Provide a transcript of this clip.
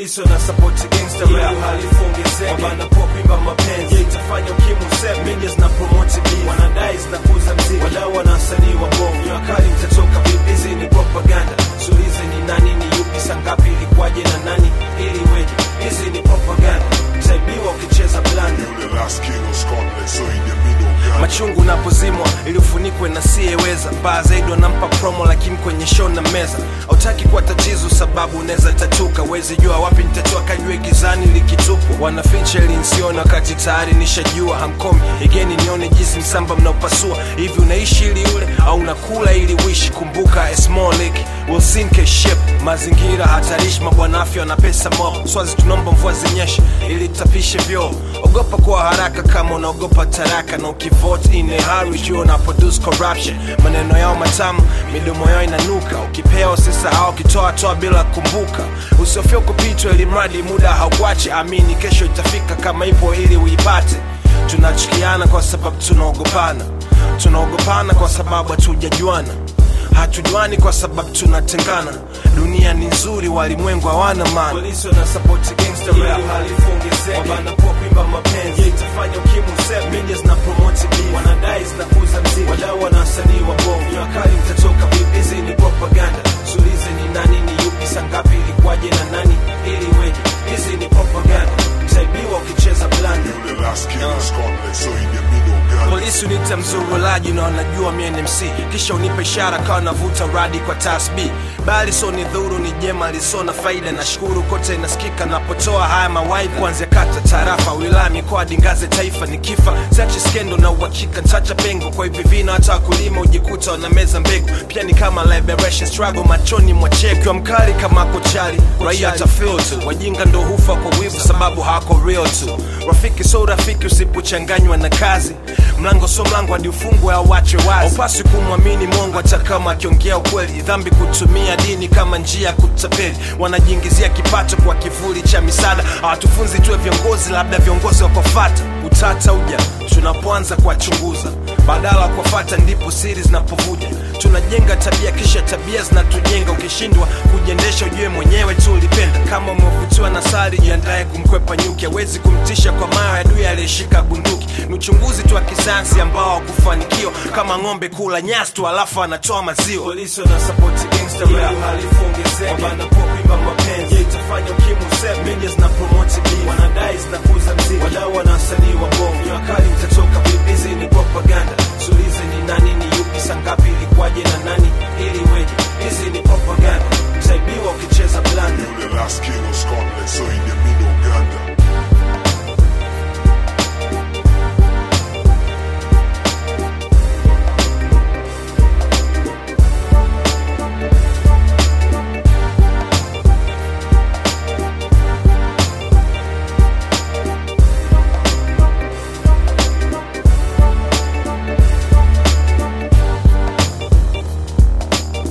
polisi wana support gangster rap halifu ongezeke wabana pop imba mapenzi je itafanya ukimwi useme media zina promote beef wanadai zinakuza mziki wadau wana wasanii wa bongo ni wakali mtatoka vipi hizi ni propaganda sulize ni nani ni yupi sangapi ilikuwaje na nani ili weje hizi ni propaganda utaibiwa ukicheza blanda The last king of Scotland, so in the middle, God. machungu napozimwa ili ufunikwe na siyeweza mbaya zaidi wanampa promo lakini kwenye show na meza hautaki kuwa tatizo sababu unaweza tatuka wezi jua wapi nitatoa kajue gizani likitupwa wanaficha ili nsione wakati tayari nishajua hamkomi igeni nione jinsi msamba mnaopasua hivi unaishi ili ule au unakula ili wishi kumbuka a small lake will sink a ship mazingira hatarishi mabwana afya na pesa mob swazi tunaomba mvua zinyeshe ili tapishe vyoo ogopa kuwa haraka kama unaogopa taraka na ukivote in a hurry jua una produce corruption maneno yao matamu midomo yao inanuka ukipewa usisahau ukitoa toa bila kumbuka usiofia kupitwa ili mradi muda haukuache amini kesho itafika kama ipo ili uipate tunachukiana kwa sababu tunaogopana tunaogopana kwa sababu hatujajuana hatujuani kwa sababu tunatengana dunia ni nzuri walimwengu hawana maana polisi wana support gangster rap halifu ongezeke wabana pop imba mapenzi je itafanya ukimwi useme media zina promote beef wanadai zinakuza mziki wadau wana wasanii wa bongo ni wakali mtatoka vipi hizi ni propaganda sulize ni nani ni yupi sangapi ilikuwaje na nani ili weje hizi ni propaganda utaibiwa ukicheza blanda The last king of Scotland, so in the middle, God. polisi unita mzurulaji na wanajua mi ni MC kisha unipa ishara kawa navuta radi kwa tasb bali so ni dhuru ni jema liso na faida nashukuru kote inasikika napotoa haya mawai kuanzia kata tarafa wilaya mikoa dingaze taifa ni kifa sachi skendo na uhakika ntacha pengo kwa hivi vina hata wakulima ujikuta wanameza mbegu pia ni kama liberation struggle machoni mwachekiwa mkali kama kochali raia tafil tu wajinga ndo hufa kwa wivu sababu hawako real tu rafiki so rafiki usipochanganywa na kazi mlango so mlango hadi ufungwe au wachwe wazi upasi kumwamini mongo hata kama akiongea ukweli dhambi kutumia dini kama njia ya kutapeli wanajiingizia kipato kwa kivuli cha misaada hawatufunzi tuwe viongozi labda viongozi wakofata utata uja tunapoanza kuwachunguza badala ya kuwafata ndipo siri zinapovuja tunajenga tabia kisha tabia zinatujenga ukishindwa kujiendesha ujue mwenyewe tu ulipenda kama umevutiwa na sari jiandaye kumkwepa nyuki hawezi kumtisha kwa mawe adui aliyeshika bunduki ni uchunguzi tu wa kisayansi ambao hakufanikiwa kama ng'ombe kula nyasi tu alafu anatoa maziwa polisi wana support gangster rap halifu ongezeke wabana pop imba mapenzi je itafanya ukimwi useme media zina promote beef wanadai zinakuza mziki wadau wana wasanii wa bongo ni wakali mtatoka vipi hizi ni